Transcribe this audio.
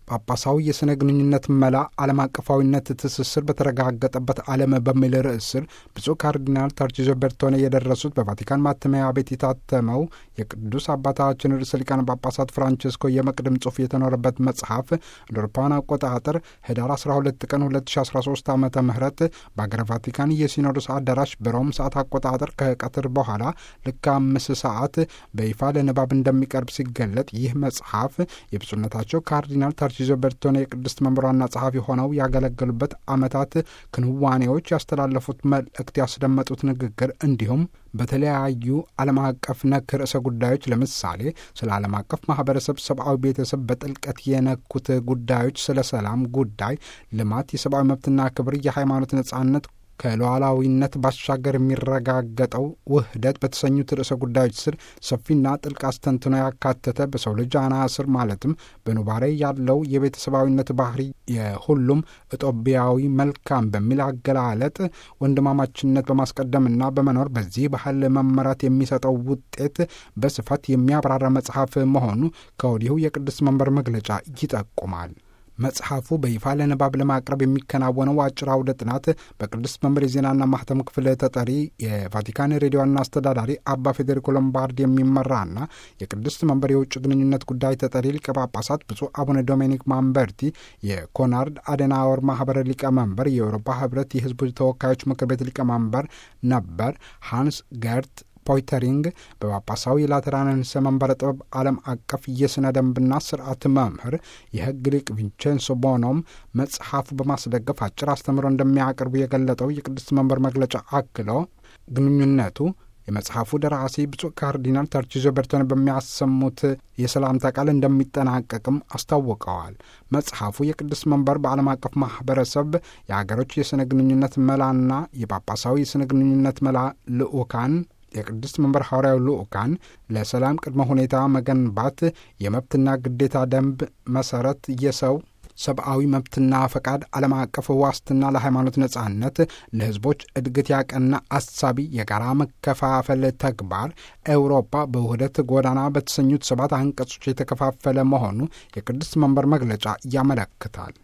ጳጳሳዊ የሥነ ግንኙነት መላ ዓለም አቀፋዊነት ትስስር በተረጋገጠበት ዓለም በሚል ርዕስ ስር ብፁዕ ካርዲናል ታርቺዞ ቤርቶኔ የደረሱት በቫቲካን ማተሚያ ቤት የታተመው የቅዱስ አባታችን ርዕሰ ሊቃነ ጳጳሳት ፍራንቺስኮ የመቅድም ጽሑፍ የተኖረበት መጽሐፍ እንደ አውሮፓውያን አቆጣጠር ህዳር 12 ቀን 2013 ዓ ም በአገረ ቫቲካን የሲኖዶስ አዳራሽ በሮም ሰዓት አቆጣጠር ከቀትር በኋላ ልክ አምስት ሰዓት በይፋ ለንባብ እንደሚቀርብ ሲገለጥ ይህ መጽሐፍ የብፁዕነታቸው ካርዲናል ታርቺዞ ቤርቶኔ የቅድስት መንበሯና ጸሐፊ ሆነው ያገለገሉበት ዓመታት ክንዋኔዎች ያስተላለፉት መልእክት ያስደመጡት ንግግር እንዲሁም በተለያዩ ዓለም አቀፍ ነክ ርዕሰ ጉዳዮች ለምሳሌ ስለ ዓለም አቀፍ ማህበረሰብ፣ ሰብአዊ ቤተሰብ በጥልቀት የነኩት ጉዳዮች፣ ስለ ሰላም ጉዳይ፣ ልማት፣ የሰብአዊ መብትና ክብር፣ የሃይማኖት ነጻነት ከሉዓላዊነት ባሻገር የሚረጋገጠው ውህደት በተሰኙት ርዕሰ ጉዳዮች ስር ሰፊና ጥልቅ አስተንትኖ ያካተተ በሰው ልጅ አና ስር ማለትም በኑባሬ ያለው የቤተሰባዊነት ባህሪ የሁሉም ኢትዮጵያዊ መልካም በሚል አገላለጥ ወንድማማችነት በማስቀደምና በመኖር በዚህ ባህል መመራት የሚሰጠው ውጤት በስፋት የሚያብራራ መጽሐፍ መሆኑ ከወዲሁ የቅዱስ መንበር መግለጫ ይጠቁማል። መጽሐፉ በይፋ ለንባብ ለማቅረብ የሚከናወነው አጭር አውደ ጥናት በቅዱስ መንበር የዜናና ማህተም ክፍል ተጠሪ የቫቲካን ሬዲዮ ዋና አስተዳዳሪ አባ ፌዴሪኮ ሎምባርድ የሚመራና የቅዱስ መንበር የውጭ ግንኙነት ጉዳይ ተጠሪ ሊቀ ጳጳሳት ብፁዕ አቡነ ዶሜኒክ ማምበርቲ፣ የኮናርድ አደናወር ማህበረ ሊቀመንበር፣ የአውሮፓ ህብረት የህዝቦች ተወካዮች ምክር ቤት ሊቀመንበር ነበር ሃንስ ገርት ፖይተሪንግ በጳጳሳዊ የላተራንንስ መንበረ ጥበብ ዓለም አቀፍ የሥነ ደንብና ስርዓት መምህር የሕግ ሊቅ ቪንቼንሶ ቦኖም መጽሐፉ በማስደገፍ አጭር አስተምሮ እንደሚያቀርቡ የገለጠው የቅድስት መንበር መግለጫ አክሎ ግንኙነቱ የመጽሐፉ ደራሲ ብፁዕ ካርዲናል ታርቺዞ ቤርቶኔ በሚያሰሙት የሰላምታ ቃል እንደሚጠናቀቅም አስታውቀዋል። መጽሐፉ የቅዱስ መንበር በዓለም አቀፍ ማህበረሰብ የሀገሮች የሥነ ግንኙነት መላና የጳጳሳዊ የሥነ ግንኙነት መላ ልዑካን የቅድስት መንበር ሐዋርያዊ ልዑካን ለሰላም ቅድመ ሁኔታ መገንባት የመብትና ግዴታ ደንብ መሰረት የሰው ሰብአዊ መብትና ፈቃድ፣ ዓለም አቀፍ ዋስትና፣ ለሃይማኖት ነጻነት፣ ለሕዝቦች እድገት ያቀና አሳቢ የጋራ መከፋፈል ተግባር ኤውሮፓ በውህደት ጎዳና በተሰኙት ሰባት አንቀጾች የተከፋፈለ መሆኑ የቅድስት መንበር መግለጫ ያመለክታል።